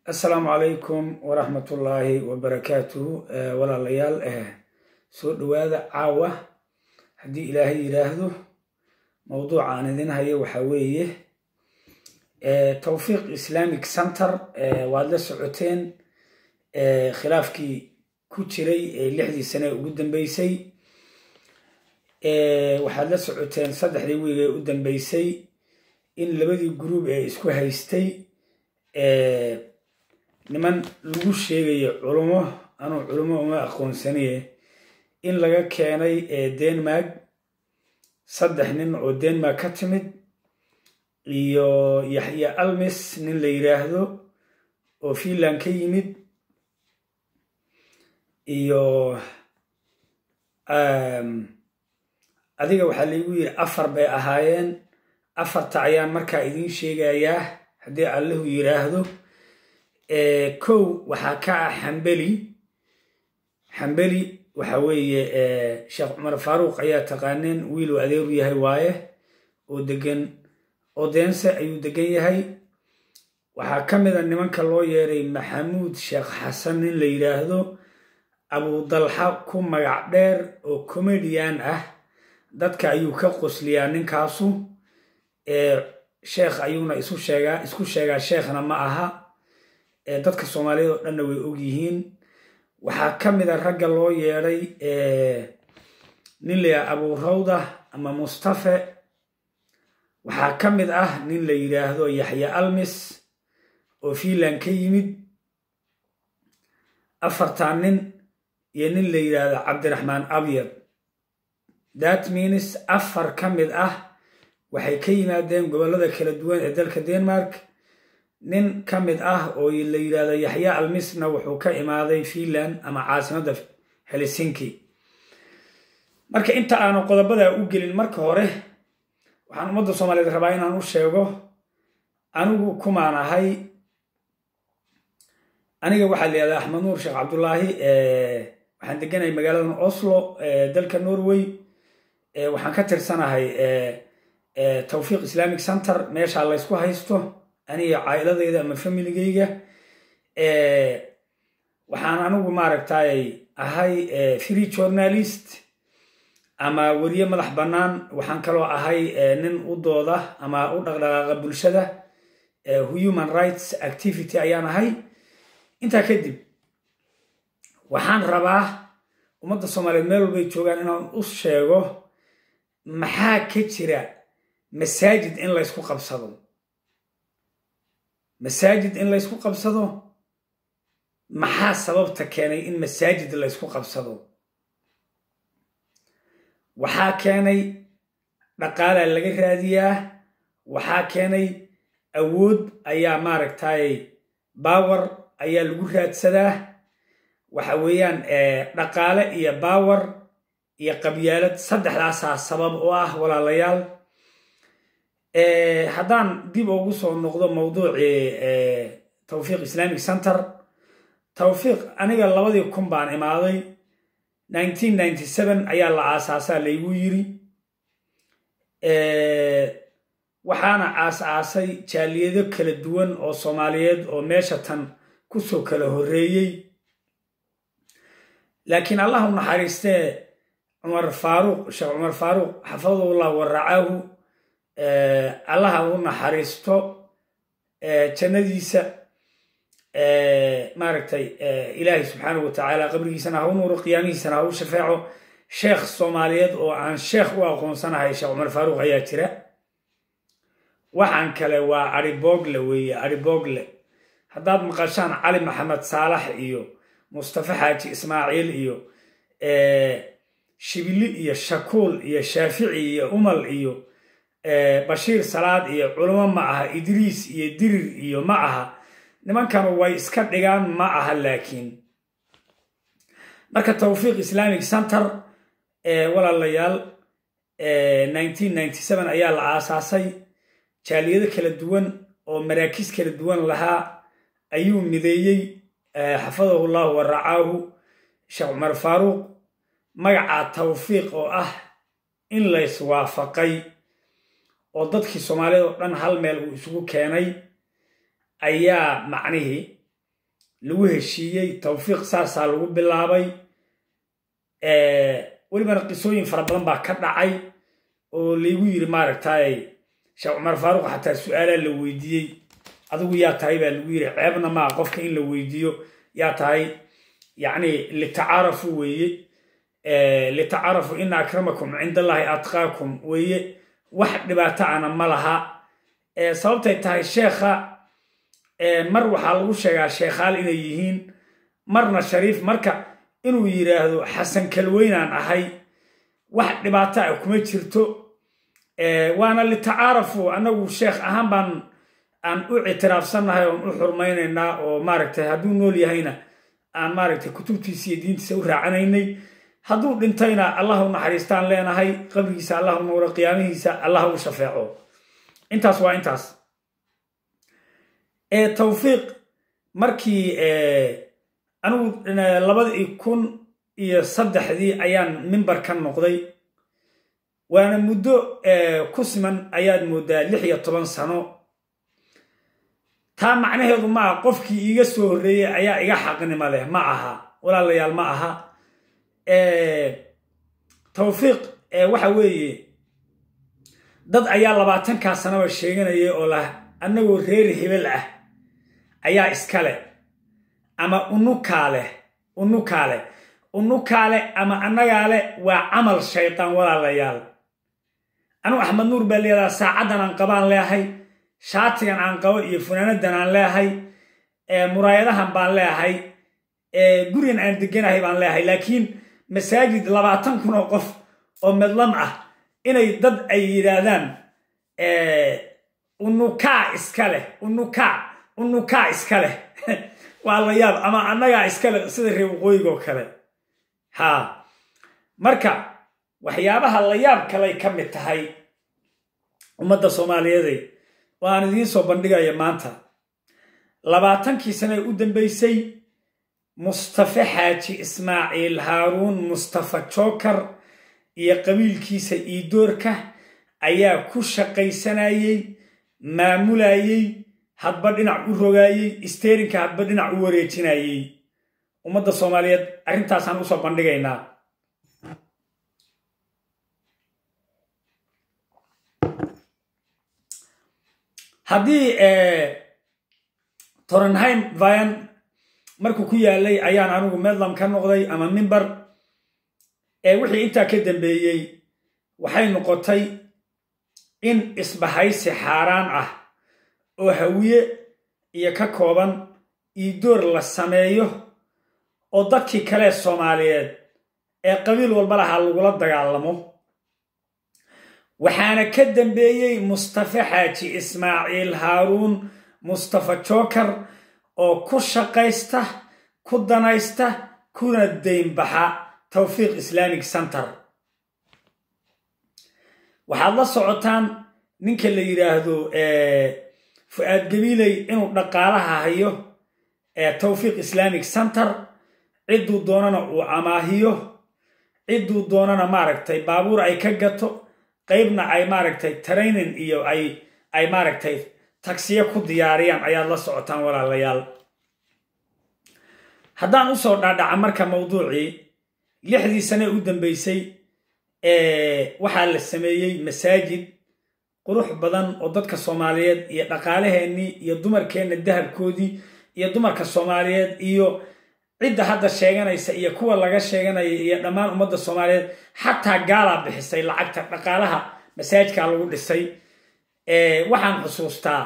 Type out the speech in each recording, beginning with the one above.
assalaamu calaykum waraxmatullaahi wabarakaatuhu walaalayaal soo dhowaada caawa haddii ilaahay yidhaahdo mowduuca aan idin hayo waxaa weeye towfiiq islamic center waad la socoteen khilaafkii ku jiray lixdii sane ee ugu dambeysay waxaad la socoteen saddexdii wiig ee u dambeysay in labadii gruub ee isku haystay niman lagu sheegayo culummo anuu culummo uma aqoonsaniye in laga keenay denmark saddex nin oo denmark ka timid iyo yaxya almis nin la yidhaahdo oo finland ka yimid iyo adiga waxaa laygu yidhi afar bay ahaayeen afarta ayaan markaa idiin sheegayaa haddii allahu yidhaahdo kow waxaa ka ah xambeli xambeli waxa weeye sheekh cumar faaruuq ayaa taqaaneen wiiluu adeeru yahay waaye oo degan odeense ayuu degan yahay waxaa ka mid a nimanka loo yeeray maxamuud sheekh xasan nin la yidhaahdo abudalxa ku magac dheer oo comedian ah dadka ayuu ka qosliyaa ninkaasu sheekh ayuuna isu sheegaa isku sheegaa sheekhna ma aha dadka soomaaliyeed oo dhanna way og yihiin waxaa ka mid a ragga loo yeedhay nin layaha abuurawda ama mustafe waxaa ka mid ah nin la yidhaahdo yaxya almis oo finland ka yimid afartan nin iyo nin la yidhaahdo cabdiraxmaan abyad that means afar ka mid ah waxay ka yimaadeen gobollada kala duwan ee dalka denmark nin ka mid ah oo la yidhaahdo yaxya almisna wuxuu ka imaaday finland ama caasimadda helsinki marka inta aanu qodobada u gelin marka hore waxaan ummadda soomaaliyeed rabaa inaan u sheego anigu kumaan ahay aniga waxaa la yihahdaa axmed nuur sheekh cabdullaahi waxaan deganahay magaaladan oslo dalka norway waxaan ka tirsanahay towfiiq islamic center meeshaa laysku haysto aniga caa'iladayda ama familigayga waxaan anigu maaragtay ahay free journalist ama weriye madax bannaan waxaan kaloo ahay nin u dooda ama u dhaqdhaqaaqa bulshada human rights activity ayaan ahay intaa kadib waxaan rabaa ummadda soomaaliyeed meel walbay joogaan inaan u sheego maxaa ka jira masaajid in laysku qabsado masaajid in laysku qabsado maxaa sababta keenay in masaajid laysku qabsado waxaa keenay dhaqaalaa laga raadiyaa waxaa keenay awood ayaa maaragtay bawar ayaa lagu raadsadaa waxa weeyaan dhaqaale iyo bawar iyo qabyaalad saddexdaasaa sabab u ah walaalayaal haddaan dib ugu soo noqdo mawduucii towfiiq islamic center towfiiq aniga labadii kun baan imaaday ayaa la aasaasaa laygu yiri waxaana aas-aasay jaaliyado kala duwan oo soomaaliyeed oo meesha tan kusoo kala horreeyey laakiin allah u naxariistee cumar faaruuq sheekh cumar faaruuq xafadullah waracaahu allaha u naxariisto jannadiisa maaragtay ilaahay subxaanahu watacaala qabrigiisana ha u nuuro qiyaamihiisana ha u shafeeco sheekh soomaaliyeed oo aan sheekh u aqoonsanahay sheekh cumar faaruuq ayaa jira waxaan kale waa ariboogle weeye ariboogle haddaad maqashaan cali maxamed saalax iyo mustafa xaaji ismaaciil iyo shibili iyo shakuul iyo shaafici iyo umal iyo bashiir salaad iyo culamo ma aha idriis iyo dirir iyo ma aha nimankanu way iska dhigaan ma aha laakiin marka towfiiq islamic center walaalayaal ayaa la aasaasay jaaliyado kala duwan oo maraakiis kala duwan lahaa ayuu mideeyey xafadahu llahu wa racaahu sheekh cumar faaruuq magacaa tawfiiq oo ah in layswaafaqay oo dadkii soomaaliyad oo dhan hal meel uu isugu keenay ayaa macnihii lagu heshiiyey tawfiiq saasaa lagu bilaabay welibana qisooyin fara badan baa ka dhacay oo laygu yiri maaragtay sheekh cumar faaruq xataa su-aalaa la weydiiyey adigu yaa tahay baa lagu yiri ceebna maa qofka in la weydiiyo yaa tahay yacni litacaarafu weeye litacaarafu ina akramakum cinda allahi atqaakum weeye wax dhibaato ana ma laha sababtay tahay sheekha mar waxaa lagu sheegaa sheekhaal inay yihiin marna shariif marka inuu yidhaahdo xasan kalweynaan ahay wax dhibaato ah kuma jirto waana litacaarafu annagu sheekh ahaan baan aan u ictiraafsannahay oon u xurmaynaynaa oo maaragtay hadduu nool yahayna aan maaragtay kutubtiisa iyo diintiisa u raacanaynay hadduu dhintayna allah u naxariistaan leenahay qabrigiisa allah u nuuro qiyaamihiisa allah u shafeeco intaas waa intaas tawfiiq markii anigu labadii kun iyo saddexdii ayaan mimbar ka noqday waana muddo ku siman ayaad moodaa lix iyo toban sano taa macnaheedu ma aha qofkii iiga soo horreeyey ayaa iga xaqnimo leh ma aha walaalayaal ma aha tawfiiq waxa weeye dad ayaa labaatankaa sanaba sheeganaya oo lah annagoo reer hebel ah ayaa iskale ama unukaa leh unukaa leh unukaa leh ama annagaa leh waa camal shaydaan walaalayaal anugu axmed nuur baa leedaha saacaddan aan qabaan leehay shaatigan aan qabo iyo funaanadan aan leehay muraayadahan baan leehay gurigan aan deganahay baan leehay laakiin masaajid labaatan kun oo qof oo medlam ah inay dad ay yidhaahdaan unukaa iska leh unukaa unukaa iska leh waa la yaab ama annagaa iska leh sida reer waqooyigoo kale haa marka waxyaabaha la yaab kaley ka mid tahay ummadda soomaaliyeeday oo aan idiin soo bandhigaya maanta labaatankii sane u dambeysay mustafe xaaji ismaaciil haaruun mustafa jookar iyo qabiilkiisa iidoorka ayaa ku shaqaysanayey maamulayey hadba dhinac u rogaayey isteerinka hadba dhinac u wareejinayey ummadda soomaaliyeed arrintaasaan usoo bandhigaynaa haddii torenheim vian markuu ku yaalay ayaan anigu medlam ka noqday ama mimber wixii intaa ka dambeeyey waxay noqotay in isbahaysi xaaraan ah oo hawiye iyo ka kooban iidoor la sameeyo oo dadkii kale soomaaliyeed ee qabiil walba lahaa lagula dagaalamo waxaana ka dambeeyey mustafe xaaji ismaaciil haaruun mustafa jookar oo ku shaqaysta ku danaysta kuna daynbaxa tawfiiq islamic center waxaad la socotaan ninka la yidhaahdo fu-aad gabiiley inuu dhaqaalaha hayo tawfiiq islamic center cidduu doonana uu amaahiyo cidduu doonana maaragtay baabuur ay ka gato qaybna ay maaragtay training iyo ay ay maaragtay tagsiyo ku diyaariyaan ayaad la socotaan walaalayaal haddaan usoo dhaadhaca marka mawduucii lixdii sane u dambeysay waxaa la sameeyey masaajid qurux badan oo dadka soomaaliyeed iyo dhaqaalaheennii iyo dumarkeenna dahabkoodii iyo dumarka soomaaliyeed iyo cidda hadda sheeganaysa iyo kuwa laga sheeganaya iyo dhammaan ummadda soomaaliyeed xataa gaalaa bixisay lacagta dhaqaalaha masaajidkaa lagu dhisay waxaan xusuustaa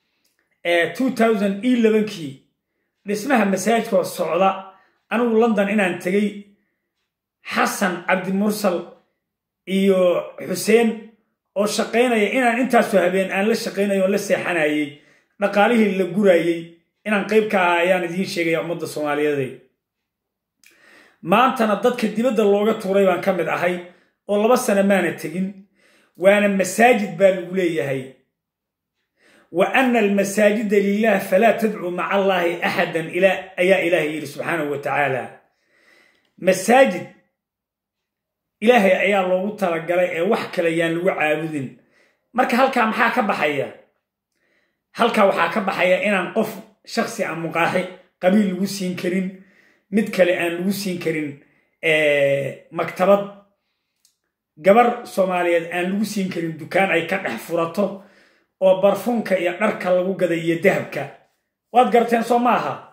kii dhismaha masaajidkoo socda anigu london inaan tegey xasan cabdimursal iyo xuseen oo shaqaynaya inaan intaasoo habeen aan la shaqaynayo oon la seexanayey dhaqaalihii la gurayey inaan qayb ka aha ayaan idiin sheegaya ummadda soomaaliyeed maantana dadka dibadda looga tuuray baan ka mid ahay oo laba sano maana tegin waana masaajid baa lagu leeyahay wa ana almasaajida lilah falaa tadcuu maca allaahi axadan ayaa ilaahay yidhi subxaanahu wa tacaala masaajid ilaahay ayaa loogu talagalay ee wax kale yaan lagu caabudin marka halkaa maxaa ka baxaya halkaa waxaa ka baxaya inaan qof shaksi a muqaaxi qabiil lagu siin karin mid kale aan lagu siin karin maktabad gabar soomaaliyeed aan lagu siin karin dukaan ay ka dhex furato oo barfunka iyo dharka lagu gada iyo dahabka waad garteen soo ma aha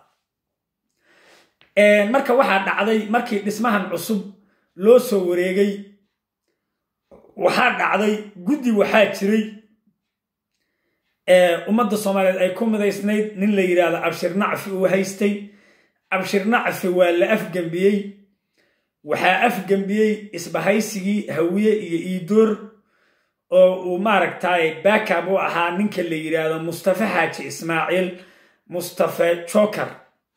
marka waxaa dhacday markii dhismahan cusub loo soo wareegay waxaa dhacday guddi waxaa jiray ummadda soomaaliyeed ay ku midaysnayd nin la yidhaahdo abshir nacfi uu haystay abshir nacfi waa la afgembiyey waxaa afgembiyey isbahaysigii hawiye iyo iidoor oo uu maaragtay backab u ahaa ninka la yidhaahdo mustafa xaaji ismaaciil mustafa joker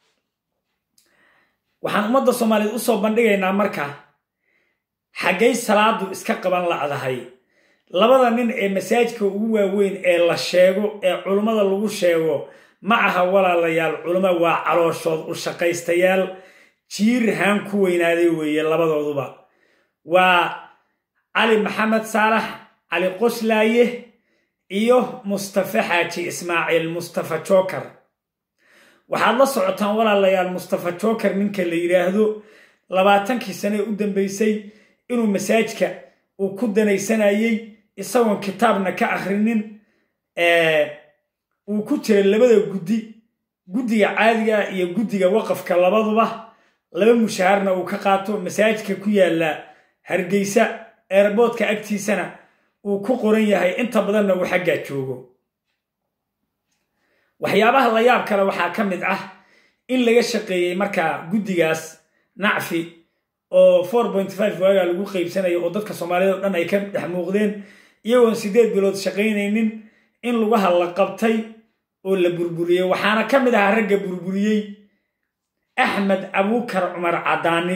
waxaan ummadda soomaaliyeed usoo bandhigaynaa marka xaggay salaadu iska qaban la'dahay labada nin ee masaajidka ugu waaweyn ee la sheego ee culummada lagu sheego ma aha walaalayaal culummo waa calooshood u shaqaystayaal jiir haan ku weynaaday weeye labadooduba waa cali maxamed saalax cali qoslaaye iyo mustafa xaaji ismaaciil mustafa joker waxaad la socotaan walaalayaal mustafa joker ninka la yidhaahdo labaatankii sane ee u dambeysay inuu masaajidka uu ku danaysanayey isagoon kitaabna ka akhrinin uu ku jira labada guddi guddiga caadiga iyo guddiga waqafka labaduba laba mushaharna uu ka qaato masaajidka ku yaalla hargeysa eerboodka agtiisana uu ku qoran yahay inta badanna uu xaggaa joogo waxyaabaha la yaab kale waxaa ka mid ah in laga shaqeeyey markaa guddigaas nacfi oo waagaa lagu qaybsanayo oo dadka soomaaliyed o dhan ay ka dhex muuqdeen iyagoon siddeed bilood shaqaynaynin in lugaha la qabtay oo la burburiyey waxaana ka mid ahaa ragga burburiyey axmed abuukar cumar cadaani